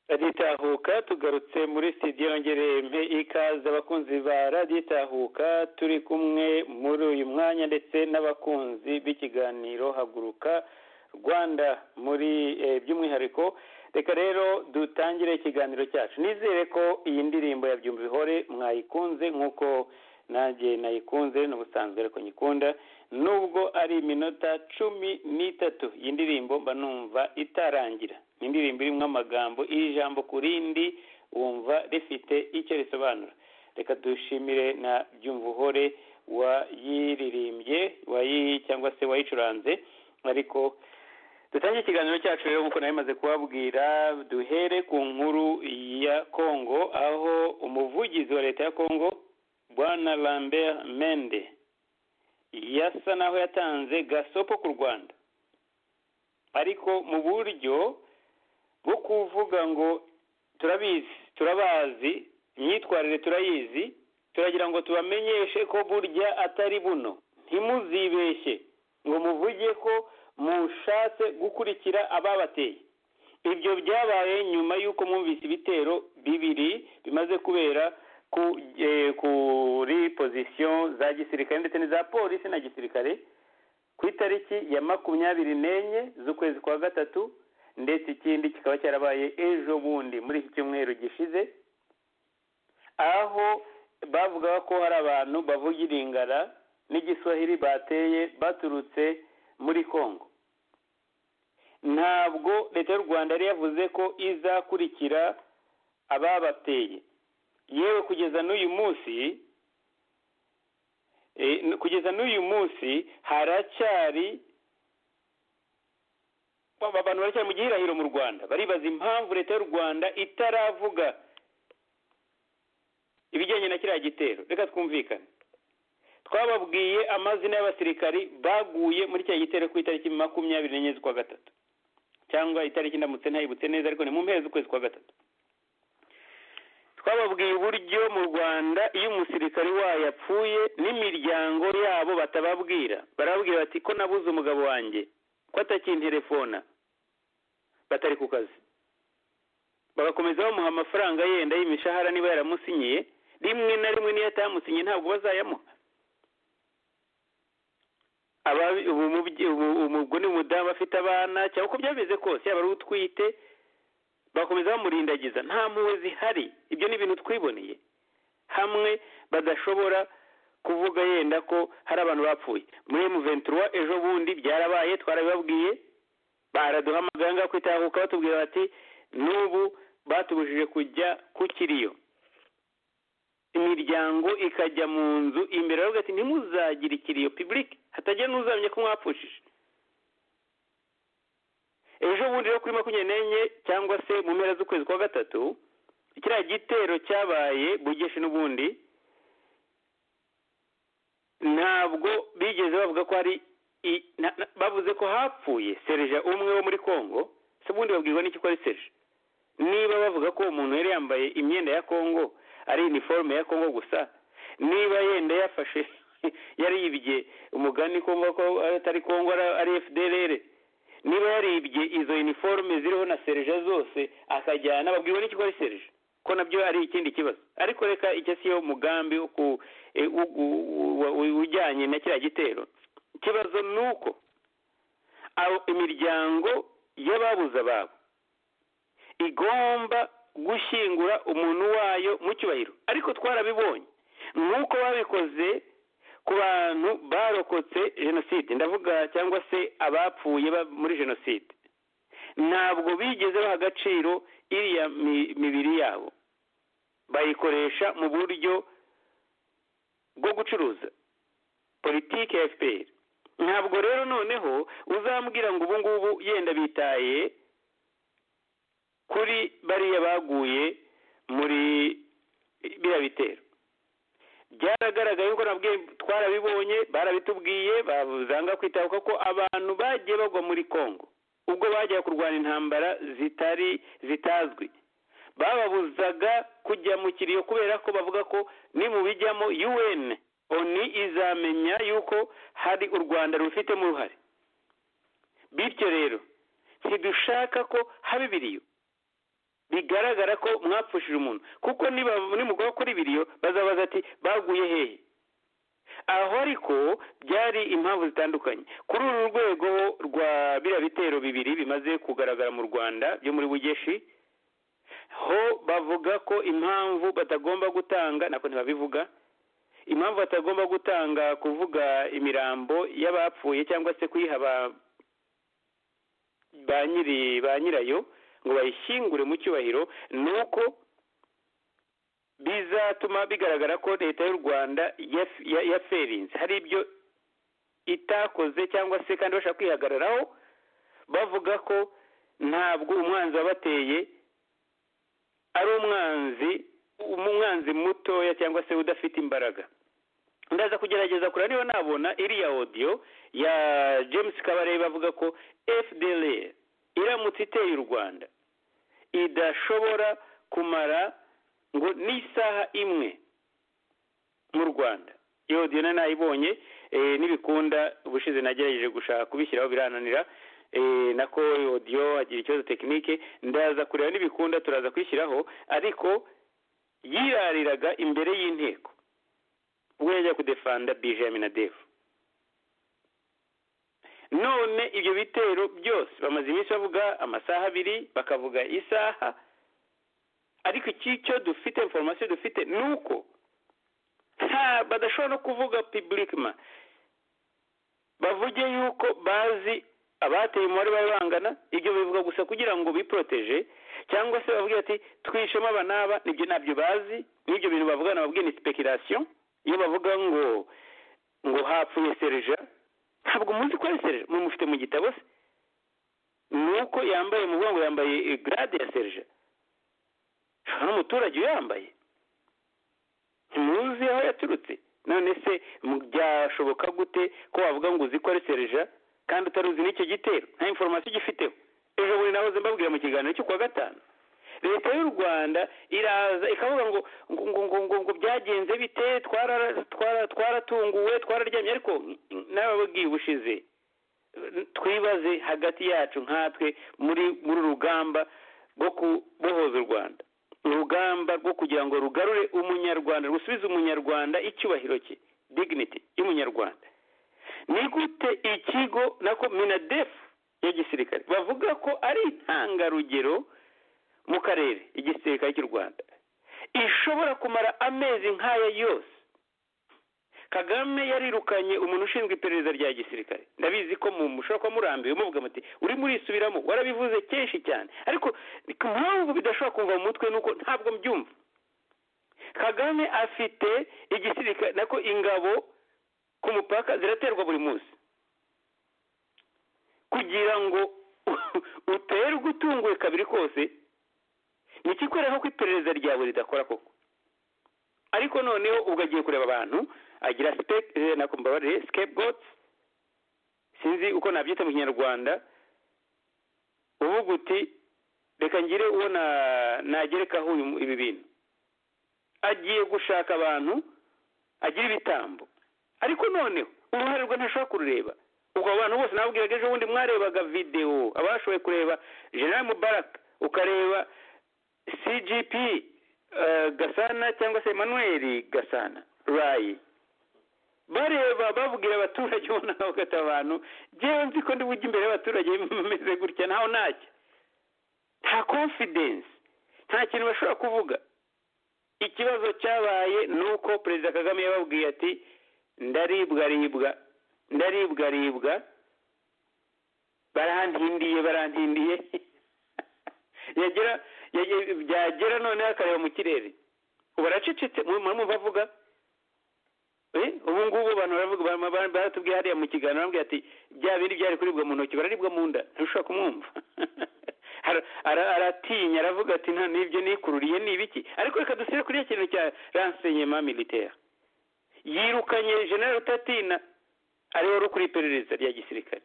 radiyo tugarutse muri sitidiyo yongereye mpe ikaze abakunzi ba radiyo itahuka turi kumwe muri uyu mwanya ndetse n'abakunzi b'ikiganiro haguruka rwanda muri by'umwihariko reka rero dutangire ikiganiro cyacu nizere ko iyi ndirimbo ya byumva ihore mwayikunze nk'uko nanjye nayikunze n'ubusanzwe ariko nyikunda nubwo ari iminota cumi n'itatu iyi ndirimbo mba numva itarangira ni indirimbo irimo amagambo ijambo ku rindi wumva rifite icyo risobanura reka dushimire na byumvuhore wayiririmbye cyangwa se wayicuranze ariko dutangiye ikiganiro cyacu rero nk'uko nabimaze kubabwira duhere ku nkuru ya kongo aho umuvugizi wa leta ya kongo bwana lambert mende yasa naho yatanze gasopo ku rwanda ariko mu buryo bwo kuvuga ngo turabizi turabazi imyitwarire turayizi turagira ngo tubamenyeshe ko burya atari buno ntimuzibeshye ngo muvuge ko mushatse gukurikira ababateye ibyo byabaye nyuma y'uko mwumvise ibitero bibiri bimaze kubera kuri pozisiyo za gisirikare ndetse n'iza polisi na gisirikare ku itariki ya makumyabiri n'enye z'ukwezi kwa gatatu ndetse ikindi kikaba cyarabaye ejo bundi muri iki cyumweru gishize aho bavugaga ko hari abantu bavuga iringara n'igiswahili bateye baturutse muri congo ntabwo leta y'u rwanda yari yavuze ko izakurikira ababateye yewe kugeza n'uyu munsi kugeza n'uyu munsi haracyari abantu baracyari mu gihirahiro mu rwanda baribaza impamvu leta y'u rwanda itaravuga ibijyanye na kiriya gitero reka twumvikane twababwiye amazina y'abasirikari baguye muri kiriya gitero ku itariki makumyabiri n'enye z'ukwa gatatu cyangwa itariki ndamutse ntayibutse neza ariko ni mu mpera z'ukwezi kwa gatatu twababwiye uburyo mu rwanda iyo umusirikari wayo apfuye n'imiryango yabo batababwira barababwira bati ko nabuze umugabo wanjye ko atakinterefona batari ku kazi bagakomeza bamuha amafaranga yenda y'imishahara niba yaramusinyiye rimwe na rimwe n'iyo atamusinyiye ntabwo bazayamuha ubwo ni umudamu afite abana cyangwa uko byameze kose yaba ari utwite bakomeza bamurindagiza nta mpuwe zihari ibyo ni ibintu twiboneye hamwe badashobora kuvuga yenda ko hari abantu bapfuye muri emuventura ejo bundi byarabaye twarabibabwiye baraduhamagara ngaho kwitahuka batubwira bati n'ubu batubujije kujya ku kiriyo imiryango ikajya mu nzu imbere baravuga ati ntimuzagire ikiriyo pibulike hatagira n'uzamenya ko mwapfushije ejo bundi rero kuri makumyabiri n'enye cyangwa se mu mpera z'ukwezi kwa gatatu kiriya gitero cyabaye bugeshe n'ubundi ntabwo bigeze bavuga ko hari bavuze ko hapfuye serija umwe wo muri congo se ubundi babwirwa n'iki ko ari serija niba bavuga ko umuntu yari yambaye imyenda ya congo ari iniforume ya congo gusa niba yenda yafashe yaribye umugani ko atari congo ari fdrr niba yaribye izo iniforume ziriho na serija zose akajyana babwirwa n'iki ko ari serija ko nabyo ari ikindi kibazo ariko reka icyo si yo mugambi ujyanye na kiriya gitero ikibazo ni uko imiryango y'ababuze ababo igomba gushyingura umuntu wayo mu cyubahiro ariko twarabibonye nk'uko babikoze ku bantu barokotse jenoside ndavuga cyangwa se abapfuye muri jenoside ntabwo bigeze baha agaciro iriya mibiri yabo bayikoresha mu buryo bwo gucuruza politiki ya fpr ntabwo rero noneho uzambwira ngo ubu ngubu yenda bitaye kuri bariya baguye muri biriya bitero byaragaragaye ko nabwo twarabibonye barabitubwiye babuzanga kwitabuka ko abantu bagiye bagwa muri congo ubwo bajyaga kurwana intambara zitari zitazwi bababuzaga kujya mu kiriyo kubera ko bavuga ko nimubijyamo un oni izamenya yuko hari u rwanda rubifitemo uruhare bityo rero ntidushaka ko haba ibiriyo bigaragara ko mwapfushije umuntu kuko niba muri mugabo kuri biriyo bazabaza ati baguye hehe aho ariko byari impamvu zitandukanye kuri uru rwego rwa biriya bitero bibiri bimaze kugaragara mu rwanda byo muri bugeshi ho bavuga ko impamvu batagomba gutanga nako ntibabivuga impamvu batagomba gutanga kuvuga imirambo y'abapfuye cyangwa se kuyiha ba nyiri ba nyirayo ngo bayishyingure mu cyubahiro ni uko bizatuma bigaragara ko leta y'u rwanda yaferinze hari ibyo itakoze cyangwa se kandi bashaka kwihagararaho bavuga ko ntabwo umwanzi wabateye ari umwanzi umwanzi mutoya cyangwa se udafite imbaraga ndaza kugerageza kureba niba nabona iriya odiyo ya james kabarebe avuga ko fdr iramutse iteye u rwanda idashobora kumara ngo n'isaha imwe mu rwanda iyo odiyo nayibonye n'ibikunda ubushize nagerageje gushaka kubishyiraho birananira nako odiyo agira ikibazo tekinike ndaza kureba n'ibikunda turaza kwishyiraho ariko yirariraga imbere y'inteko ubwo yajya kudefanda bijamin na devu none ibyo bitero byose bamaze iminsi bavuga amasaha abiri bakavuga isaha ariko icyo dufite inforomasiyo dufite ni uko badashobora no kuvuga piburikima bavuge yuko bazi abateye umubare bari bangana ibyo bivuga gusa kugira ngo biporoteje cyangwa se bavuge ati twishemo aba n'aba nibyo ntabyo bazi n'ibyo bintu bavugana babwiye ni sipekirasiyo iyo bavuga ngo ngo hapfuye serija ntabwo muzi ko ari serija mumufite mu gitabo se ni uko yambaye mu ngo yambaye garade ya serija n'umuturage uyambaye ntimuzi aho yaturutse none se byashoboka gute ko wavuga ngo uzi ko ari serija kandi utari uzi n'icyo gitero nta inforomasiyo ugifiteho ejo bundi nahoze mbabwira mu kiganiro cyo kuwa gatanu leta y'u rwanda iraza ikavuga ngo ngo ngo ngo ngo byagenze bite twaratunguwe twararyamye ariko n'ababwiye ubushize twibaze hagati yacu nkatwe muri muri rugamba rwo kubohoza u rwanda urugamba rwo kugira ngo rugarure umunyarwanda rusubize umunyarwanda icyubahiro cye dignity y'umunyarwanda ni gute ikigo nako minadefu ya gisirikare bavuga ko ari intangarugero mu karere igisirikare cy'u rwanda ishobora kumara amezi nk'aya yose kagame yarirukanye umuntu ushinzwe iperereza rya gisirikare ndabizi ko mushobora kuba murambiwe muvuga muti urimo urisubiramo warabivuze kenshi cyane ariko impamvu bidashobora kumva mu mutwe ni uko ntabwo mbyumva kagame afite igisirikare nako ingabo ku mupaka ziraterwa buri munsi kugira ngo uterwe utunguwe kabiri kose ni ikikwereka ko iperereza ryawe ridakora koko ariko noneho ubwo agiye kureba abantu agira nako mbabarire sikepugotsi sinzi uko nabyita mu kinyarwanda uvuga uti reka ngire uwo nagerekaho ibi bintu agiye gushaka abantu agira ibitambo ariko noneho uruhare rwe ntashobora kurureba ubwo abantu bose nababwiraga ejo bundi mwarebaga videwo abashoboye kureba general mubaraka ukareba cgp gasana cyangwa se emanuweli gasana rayi bareba babwira abaturage ubona nawe ugata abantu ngewe nzi ko bujye imbere y'abaturage bimeze gutya ntawe ntacyo nta konfidensi nta kintu bashobora kuvuga ikibazo cyabaye ni uko perezida kagame yababwiye ati ndaribwa ribwa ndaribwa ribwa barantindiye barantindiye yagira byagera noneho akareba mu kirere ubu aracecetse murumva avuga ubu ngubu abantu baravuga baratubwiye hariya mu kiganiro barambwira ati bya bindi byari kuribwa mu ntoki bararibwa mu nda ntushobora kumwumva aratinya aravuga ati nta n'ibyo nikururiye ni ibiki ariko reka dusire kuri iyo kintu cya ransenyema militaire yirukanye jenera rutatina ariwe uri kuri iperereza rya gisirikare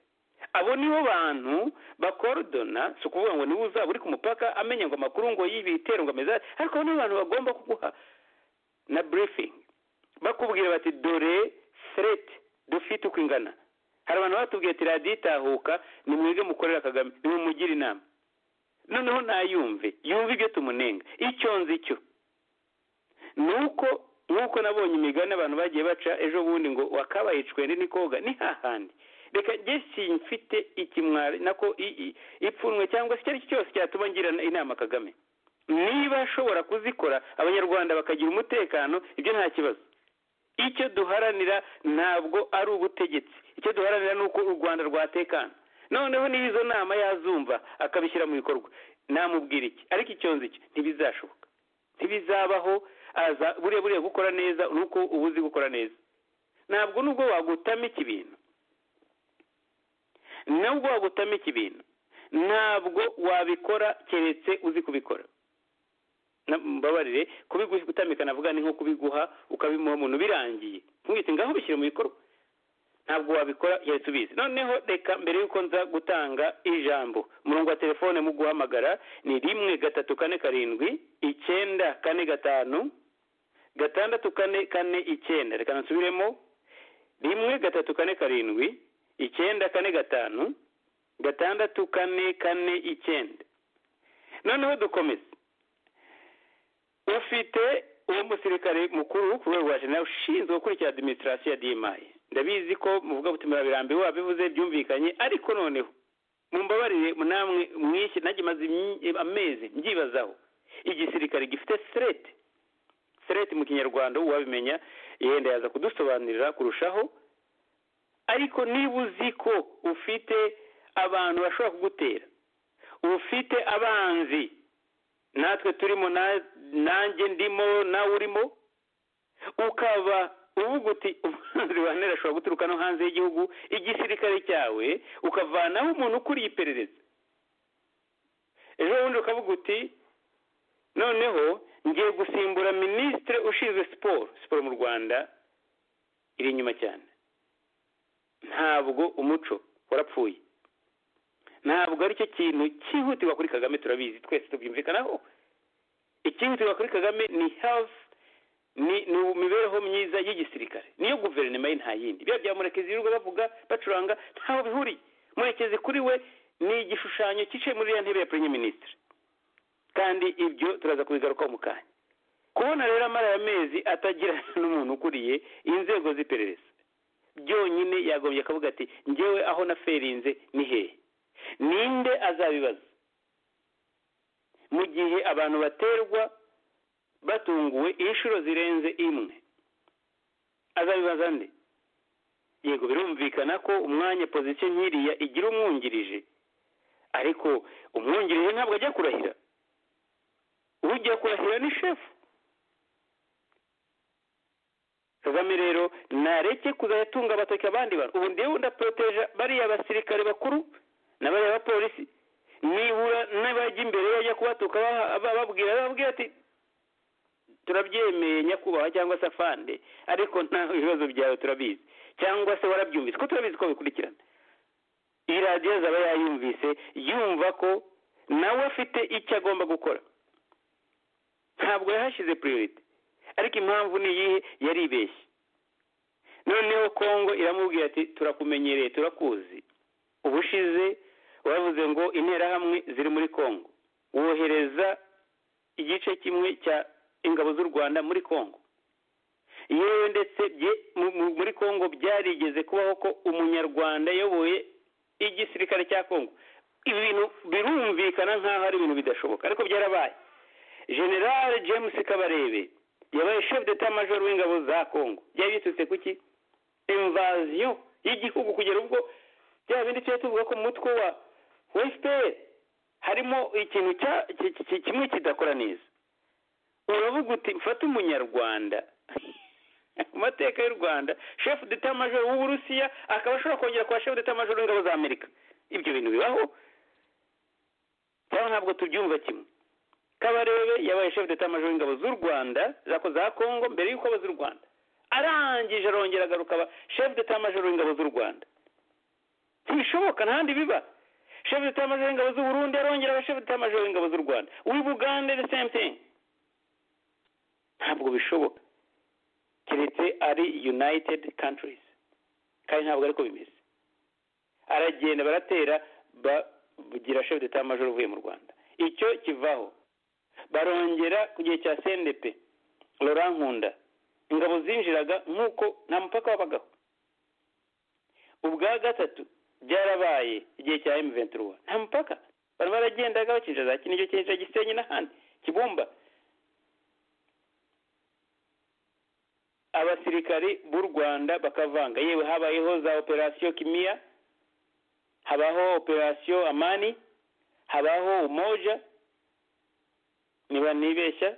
abo nibo bantu bakorodona si ukuvuga ngo niba uzaba uri ku mupaka amenya ngo amakuru ngo y'ibitero ngo ameze ariko nibo bantu bagomba kuguha na burifingi bakubwira bati dore sereti dufite uko ingana hari abantu batubwiye ati raditahuka nimwige mukorera kagame nimumugire inama noneho ntayumve yumve ibyo tumunenga icyo nzi cyo ni uko nk'uko nabonye imigani abantu bagiye baca ejo bundi ngo wakabaye icwende ni koga ni hahandi reka njye simfite ikimwari nako ipfunwe cyangwa se icyo ari cyo cyose cyatuma ngira inama kagame niba ashobora kuzikora abanyarwanda bakagira umutekano ibyo nta kibazo icyo duharanira ntabwo ari ubutegetsi icyo duharanira ni uko u rwanda rwatekana noneho niba izo nama yazumva akabishyira mu bikorwa namubwira iki ariko icyonzi cye ntibizashoboka ntibizabaho aza buriya buriya gukora neza ni uko uba uzi gukora neza ntabwo nubwo wagutama iki bintu nubwo wagutama iki bintu ntabwo wabikora keretse uzi kubikora mbabarire kutamika navuga ni nko kubiguha ukabimuha umuntu birangiye ntuwite ngaho bishyire mu bikorwa ntabwo wabikora keretse ubizi noneho reka mbere y'uko nza gutanga ijambo umurongo wa telefone mu guhamagara ni rimwe gatatu kane karindwi icyenda kane gatanu gatandatu kane kane icyenda reka nasubiremo rimwe gatatu kane karindwi icyenda kane gatanu gatandatu kane kane icyenda noneho dukomeze ufite uwo musirikare mukuru ku rwego rwa jenera ushinzwe gukurikira adiminisitirasiyo ya dimayi ndabizi ko muvuga gutumira birambiwe wabivuze byumvikanye ariko noneho mumbabarire namwe mwishyi nanjye maze amezi mbyibazaho igisirikare gifite sireti sireti mu kinyarwanda uwabimenya yenda yaza kudusobanurira kurushaho ariko niba uzi ko ufite abantu bashobora kugutera ufite abanzi natwe turimo nanjye ndimo nawe urimo ukaba uvuga uti umuhanzi wa ntera ashobora guturuka no hanze y'igihugu igisirikare cyawe ukavanaho umuntu ukuriye iperereza ejo bundi ukavuga uti noneho ngiye gusimbura minisitiri ushinzwe siporo siporo mu rwanda iri inyuma cyane ntabwo umuco warapfuye ntabwo aricyo kintu cyihutirwa kuri kagame turabizi twese tubyumvikanaho icyihutirwa kuri kagame ni health ni imibereho myiza y'igisirikare niyo guverinoma ye nta yindi biba bya murekezi yirirwa bavuga bacuranga ntaho bihuriye murekezi kuri we ni igishushanyo cyicaye muri iriya ntebe ya perezida minisitiri kandi ibyo turaza kubigarukaho mu kanya kubona rero amara ya mezi atagira n'umuntu ukuriye inzego z'iperereza byonyine yagombye akavuga ati ngewe aho naferinze ni hehe ninde azabibaza mu gihe abantu baterwa batunguwe inshuro zirenze imwe azabibaza nde yego birumvikana ko umwanya pozisiyo nkiriya igira umwungirije ariko umwungirije ntabwo ajya kurahira ujya kurahira ni shefu kagame rero nareke kuzajya atunga abatoki abandi bantu ubu ndiwe ndaporoteje bariya basirikare bakuru n'abari abapolisi nibura n'abajya imbere bajya kubatuka bababwira bababwira ati turabyemeye nyakubahwa cyangwa se afande ariko nta bibazo byawe turabizi cyangwa se warabyumvise ko turabizi ko bikurikirana iyi radiyo zaba yayumvise yumva ko nawe afite icyo agomba gukora ntabwo yahashyize puriyorite ariko impamvu ni iyihe yaribeshye noneho kongo iramubwira ati turakumenyereye turakuzi ubushize bavuze ngo interahamwe ziri muri congo wohereza igice kimwe cya ingabo z'u rwanda muri congo yewe ndetse muri congo byarigeze kubaho ko umunyarwanda ayoboye igisirikare cya congo ibintu birumvikana nk'aho ari ibintu bidashoboka ariko byarabaye generale james kabarebe yabaye chef d'etat major w'ingabo za congo byari biturutse ku ki invaziyo y'igihugu kugera ubwo bya bindi tujya tuvuga ko mu mutwe wa fpr harimo ikintu kimwe kidakora neza uravuga uti mfate umunyarwanda amateka y'u rwanda shefu deta majoro w'uburusiya akaba ashobora kongera kwa shefu deta majoro w'ingabo za amerika ibyo bintu bibaho cyangwa ntabwo tubyumva kimwe kabarebe yabaye shefu deta majoro w'ingabo z'u rwanda za kongo mbere y'uko abaza u rwanda arangije arongera agaruka aba shefu deta majoro w'ingabo z'u rwanda ntibishoboka ntahandi biba shefu deta majoro w'ingabo z'u burundi arongera aba shefu deta majoro w'ingabo z'u rwanda uw'i bugande the same thing ntabwo bishoboka keretse ari united countries kandi ntabwo ariko bimeze aragenda baratera bagira shefu deta majoro uvuye mu rwanda icyo kivaho barongera ku gihe cya sendepe nkunda ingabo zinjiraga nk'uko nta mupaka wabagaho ubwa gatatu byarabaye igihe cya emu venturuwa nta mupaka bari baragendaga bakinjira za kinigi kinjira gisenyi n'ahandi kibumba abasirikari b'u rwanda bakavanga yewe habayeho za operasiyo kimiya habaho operasiyo amani habaho umoja niba nibeshya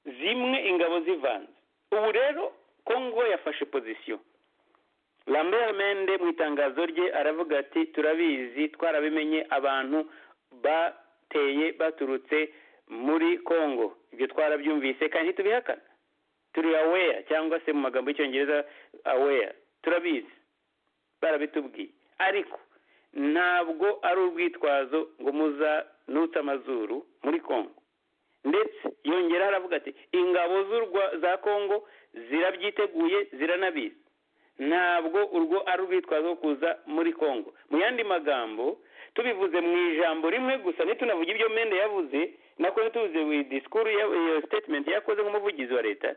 zimwe ingabo zivanze ubu rero kongo yafashe pozisiyo lambert mende mu itangazo rye aravuga ati turabizi twarabimenye abantu bateye baturutse muri kongo ibyo twarabyumvise kandi ntitubihakana turi aweya cyangwa se mu magambo y'icyongereza aweya turabizi barabitubwiye ariko ntabwo ari urwitwazo ngo muza nutse amazuru muri kongo ndetse yongeraho aravuga ati ingabo za kongo zirabyiteguye ziranabizi ntabwo urwo ari urwitwazo rwo kuza muri kongo mu yandi magambo tubivuze mu ijambo rimwe gusa ntitunavuge ibyo mende yavuze nako tuvuze disikuru iyo sitetimenti yakoze nk'umuvugizi wa leta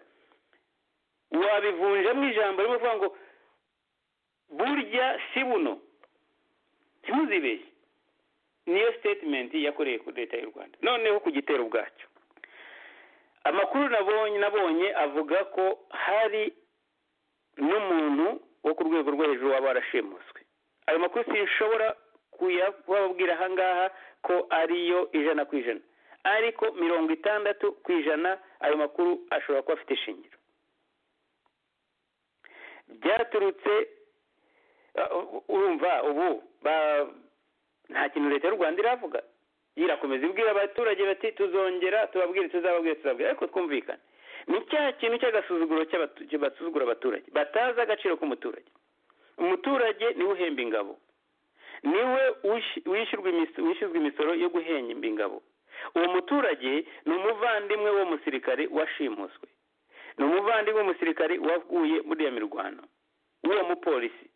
wabivunjemo ijambo rimwe uvuga ngo burya si buno ntimuzibeshye niyo sitetimenti yakoreye kuri leta y'u rwanda noneho ku gitero ubwacyo amakuru nabonye nabonye avuga ko hari n'umuntu wo ku rwego rwo hejuru waba warashimuswe ayo makuru sinshobora kuyababwira ahangaha ko ariyo ijana ku ijana ariko mirongo itandatu ku ijana ayo makuru ashobora kuba afite ishingiro byaturutse urumva ubu nta kintu leta y'u rwanda iravuga irakomeza ibwira abaturage bati tuzongera tubabwire tuzababwire tuzababwire ariko twumvikane ni cya kintu cy'agasuzuguro basuzugura abaturage batazi agaciro k'umuturage umuturage niwe uhemba ingabo niwe wishyurwa imisoro yo guhemba ingabo uwo muturage ni umuvandimwe w'uwo musirikare washimuswe ni umuvandimwe w'umusirikare waguye muri iyo mirwano w'uwo mupolisi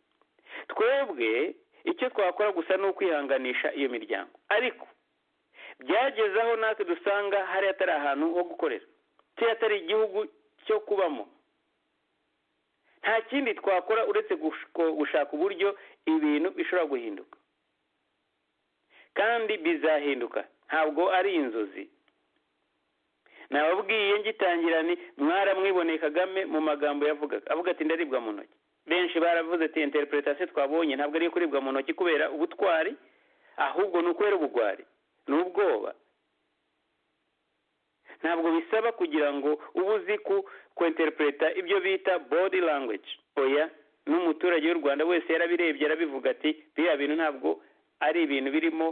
twebwe icyo twakora gusa ni ukwihanganisha iyo miryango ariko byageze aho natwe dusanga hari hatari ahantu ho gukorera cyangwa atari igihugu cyo kubamo nta kindi twakora uretse gushaka uburyo ibintu bishobora guhinduka kandi bizahinduka ntabwo ari inzozi nababwiye ngitangira ni mwaramwiboneye kagame mu magambo yavugaga avuga ati ndaribwa mu ntoki benshi baravuze ati interpretation twabonye ntabwo ariyo kuribwa mu ntoki kubera ubutwari ahubwo ni ukwera ubugwari ni ubwoba ntabwo bisaba kugira ngo uba uzi kwinterpreta ibyo bita body language oya n'umuturage w'u rwanda wese yarabirebye arabivuga ati biriya bintu ntabwo ari ibintu birimo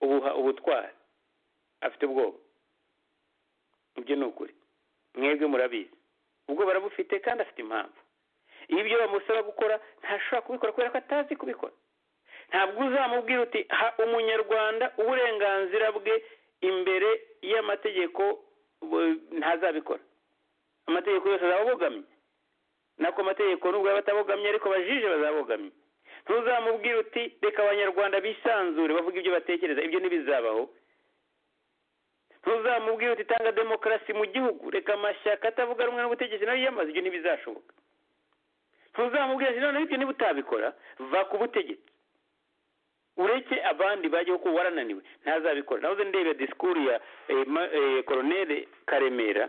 ubutwari afite ubwoba ibyo ni ukuri mwebwe murabizi ubwo barabufite kandi afite impamvu iyo ibyo bamusaba gukora ntashobora kubikora kubera ko atazi kubikora ntabwo uzamubwira uti ha umunyarwanda uburenganzira bwe imbere y'amategeko ntazabikora amategeko yose azaba abogamye nako amategeko nubwo yaba atabogamye ariko abajije bazabogamye ntuzamubwire uti reka abanyarwanda bisanzure bavuga ibyo batekereza ibyo ntibizabaho ntuzamubwire uti tanga demokarasi mu gihugu reka amashyaka atavuga rumwe n'ubutegetsi nayo yiyamaze ibyo ntibizashoboka ntuzamubwire ati noneho ibyo niba utabikora va ku butegetsi ureke abandi bajyaho kuko warananiwe ntazabikora nahoze ndeba disikuru ya koroneri karemera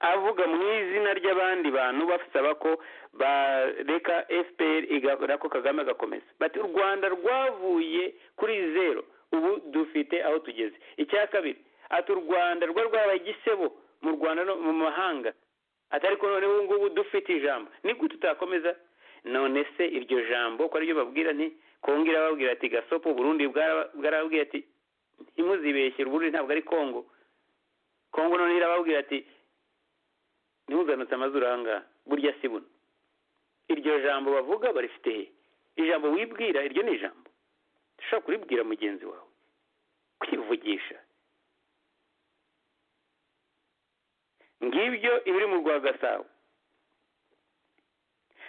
avuga mu izina ry'abandi bantu basaba ko bareka fpr nako kagame agakomeza bati u rwanda rwavuye kuri zero ubu dufite aho tugeze icya kabiri ati u rwanda rwo rwabaye igisebo mu rwanda no mu mahanga ati ariko noneho ubu ngubu dufite ijambo niko tutakomeza none se iryo jambo ko aribyo babwira nti kongera babwira ati gasopo burundi bwarababwira ati ntimuzibeshyire uburundi ntabwo ari kongo kongo none irababwira ati ntihuzanutse amazuru ahangaha burya si buno iryo jambo bavuga barifite he ijambo wibwira iryo ni ijambo ushobora kuribwira mugenzi wawe kwivugisha ngibyo ibiri mu rwa gasabo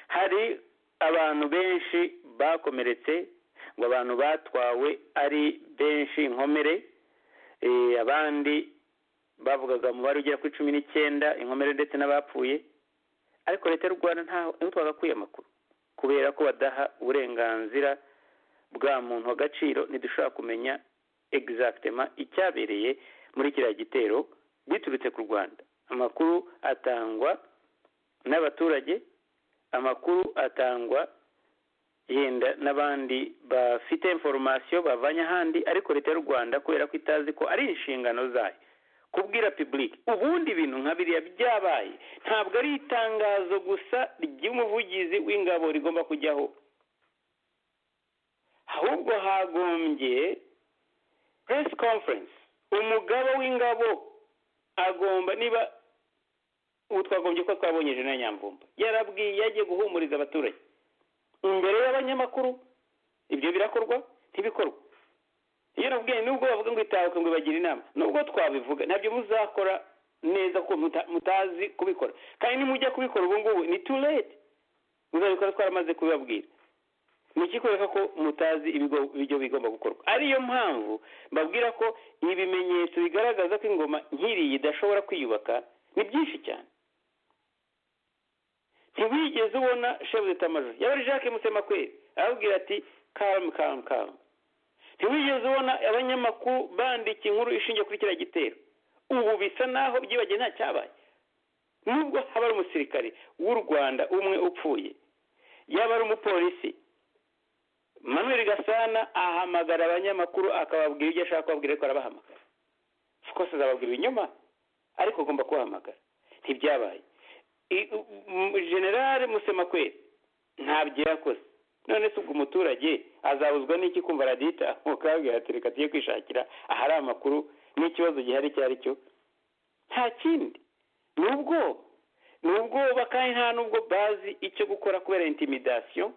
hari abantu benshi bakomeretse ngo abantu batwawe ari benshi inkomere eh, abandi bavugaga umubare ugera kuri cumi n'icyenda inkomere ndetse n'abapfuye ariko leta y'u rwanda ntaho niho twagakwiye amakuru kubera ko badaha uburenganzira bwa muntu w'agaciro ntidushobora kumenya egizagitema icyabereye muri kiriya gitero biturutse ku rwanda amakuru atangwa n'abaturage amakuru atangwa yenda n'abandi bafite inforomasiyo bavanye ahandi ariko leta y'u rwanda kubera ko itazi ko ari inshingano zayo kubwira pibulike ubundi bintu nka biriya byabaye ntabwo ari itangazo gusa ry'umuvugizi w'ingabo rigomba kujyaho ahubwo hagombye puresi konferensi umugabo w'ingabo agomba niba ubu twagombye ko twabonye na nyamvumba yarabwiye yagiye guhumuriza abaturage imbere y'abanyamakuru ibyo birakorwa ntibikorwa iyo nabwiye nubwo bavuga ngo itahuke ngo bagire inama nubwo twabivuga ntabyo muzakora neza ko mutazi kubikora kandi nimujya kubikora ubu ngubu ni too late muzabikora twaramaze kubibabwira ni ikikwereka ko mutazi ibyo bigomba gukorwa ariyo mpamvu mbabwira ko ibimenyetso bigaragaza ko ingoma nk'iriya idashobora kwiyubaka ni byinshi cyane ntiwigeze ubona shefu de tamajoro yabari jacques musemakweri arababwira ati kamu kamu kamu ntiwigeze ubona abanyamakuru bandika inkuru ishingiye kuri kiriya gitero ubu bisa naho byibagiwe nta cyabaye nubwo haba ari umusirikare w'u rwanda umwe upfuye yaba ari umupolisi manuel gasana ahamagara abanyamakuru akababwira ibyo ashaka kubabwira ariko arabahamagara rwose azababwira ibinyoma ariko agomba kubahamagara ntibyabaye generale musemakweri ntabyo yakoze none se ubwo umuturage azabuzwa n'iki kumva radita nkuko yabwira ati reka tujye kwishakira ahari amakuru n'ikibazo gihari icyo ari cyo nta kindi ni ubwoba ni ubwoba kandi nta n'ubwo bazi icyo gukora kubera intimidasiyo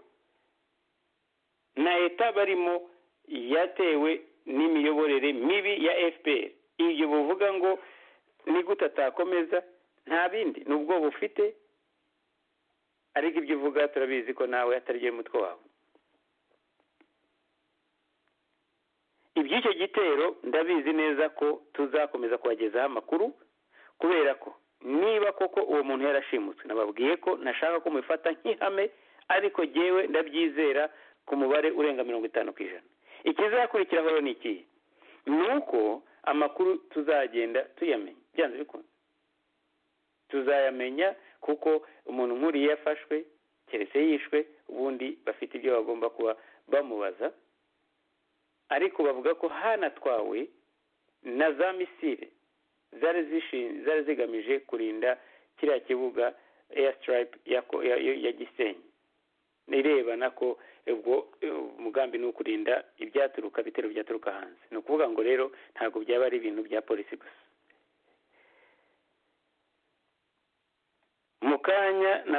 na leta barimo yatewe n'imiyoborere mibi ya fpr ibyo buvuga ngo ni gute atakomeza nta bindi ni ubwoba ufite ariko ibyo uvuga turabizi ko nawe ataryoheye umutwe wawe iby'icyo gitero ndabizi neza ko tuzakomeza kubagezaho amakuru kubera ko niba koko uwo muntu yarashimutswe nababwiye ko nashaka ko mubifata nk'ihame ariko ngewe ndabyizera ku mubare urenga mirongo itanu ku ijana ikizakurikiraho ni ikihe ni uko amakuru tuzagenda tuyamenya byanze bikunze tuzayamenya kuko umuntu nk'uriya yafashwe keretse yishwe ubundi bafite ibyo bagomba kuba bamubaza ariko bavuga ko hanatwawe na za misile zari zigamije kurinda kiriya kibuga eyasitiripe ya gisenyi irebana ko ubwo umugambi ni ukurinda ibyaturuka ibitero byaturuka hanze ni ukuvuga ngo rero ntabwo byaba ari ibintu bya polisi gusa mu kanya